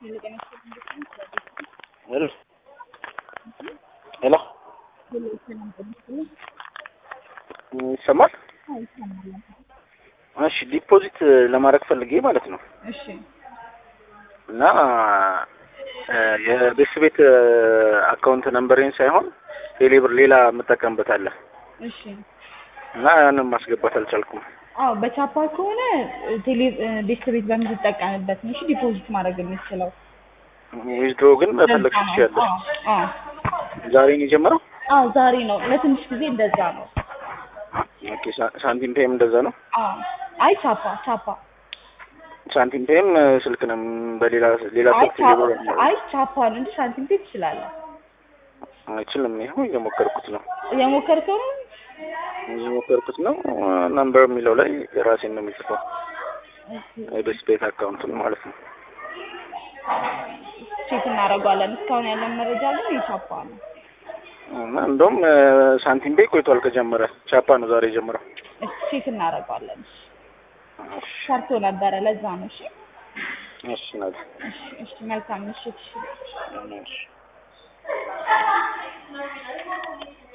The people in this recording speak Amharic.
ሄሎ ሄሎ ይሰማል? እሺ ዲፖዚት ለማድረግ ፈልጌ ማለት ነው እሺ እና የቤት ቤት አካውንት ነምበሬን ሳይሆን ቴሌብር ሌላ የምጠቀምበት አለ እሺ እና ያንን ማስገባት አልቻልኩም። አዎ በቻፓ ከሆነ ቴሌ ቤት ቤት በምትጠቀምበት ነው እሺ ዲፖዚት ማድረግ የምትችለው ዊዝድሮ ግን መፈለግ ለዛ ነው። ትችያለሽ። አዎ አዎ ዛሬ ነው የጀመረው? አዎ ዛሬ ነው ለትንሽ ጊዜ እንደዛ ነው ኦኬ ሳ- ሳንቲም ፔም እንደዛ ነው። አዎ አይ ቻፓ ቻፓ ሳንቲም ፔም ስልክ ነው በሌላ ሌላ አይ ስልክ ቻፓ ቴሌብር አይ ቻፓ ነው እንጂ ሳንቲም ፔ ትችላለህ አይችልም። ይኸው እየሞከርኩት ነው እየሞከርከው ነው እየሞከርኩት ነው። ነምበር የሚለው ላይ የራሴን ነው የሚጽፈው የቤት ቤት አካውንቱን ማለት ነው። ቼክ እናደርገዋለን እስካሁን ያለን መረጃ ግን የቻፓ ነው እና እንደውም ሳንቲም ፔ ቆይቷል ከጀመረ። ቻፓ ነው ዛሬ የጀመረው። እሺ ቼክ እናደርገዋለን እሺ ሰርቶ ነበረ ለዛ ነው እሺ እሺ ናት። እሺ እሺ መልካም ምሽት እሺ እሺ